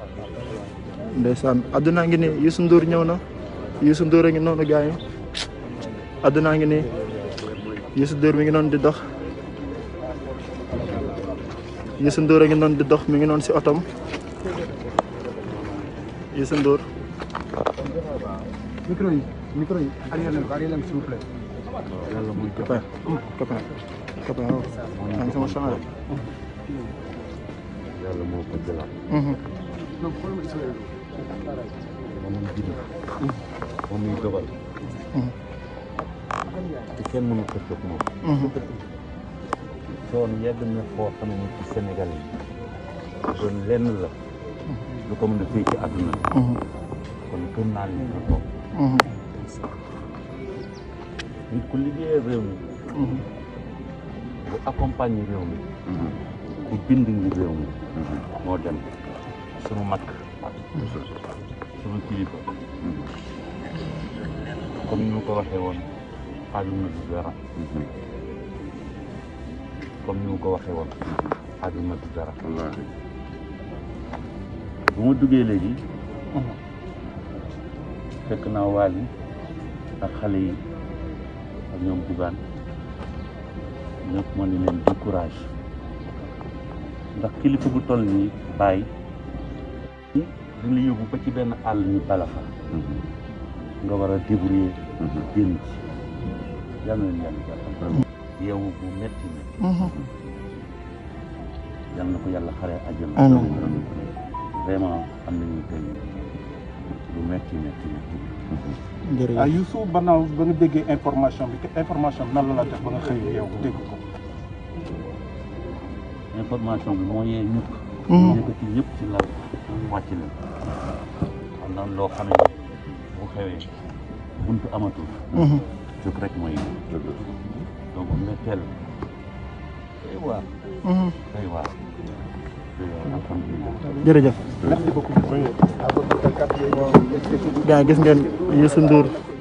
ndeysaan adduna ngi ni Youssou Ndour ñëw na Youssou Ndour a ngi noonu gars yi adduna ngi ni Youssou Ndour mi ngi noonu di dox Youssou Ndour a ngi noonu di dox mi ngi noonu si otom Youssou Ndour micro yi micro yi arrière leen ko arrière leen s'il vous plaît copain copain copain waaw maa ngi sama champ rek yàlla moo ko jëlaat donc xool ma Ismaël moom muy bind moom muy dogal te kenn mënu ko jóg moom soon yegg na foo xam ne ci Sénégal yi doon lenn la lu ko mën a fii ci àdduna kon gëm naa ne na toog nit ku liggéeyee réew mi bu accompagner réew mi ku bind ngir réew mi moo dem sunu mag sunu kilifa comme ni ma ko waxee woon xaajul na du dara comme ni ma ko waxee woon xaajul na du dara bu ma duggee léegi fekk naa waal yi ak xale yi ak ñoom bugaan ñëpp ma ne leen du courage ndax kilifa bu toll nii bàyyi di la yóbbu ba ci benn àll ñu bala fa nga war a débrouiller génn ci yal na leen yàlla jàppal yow bu metti metti yal na ko yàlla xaree àjjana Amiin. vraiment am nañu tey lu metti metti metti ah jërëjëf Youssou Banaaw ba nga déggee information bi information bi nan la la def ba nga xëy yow dégg ko information bi moo yee ñëpp Mhm. yëkkati ñëpp ci lal wàcc leen xam naa loo xam ne bu xewee buntu amatul jóg rek mooy donc metteel day waar day waar day waar alhamdulilah jërëjëf merci beaucoup gars yi gis ngeen Youssou Ndour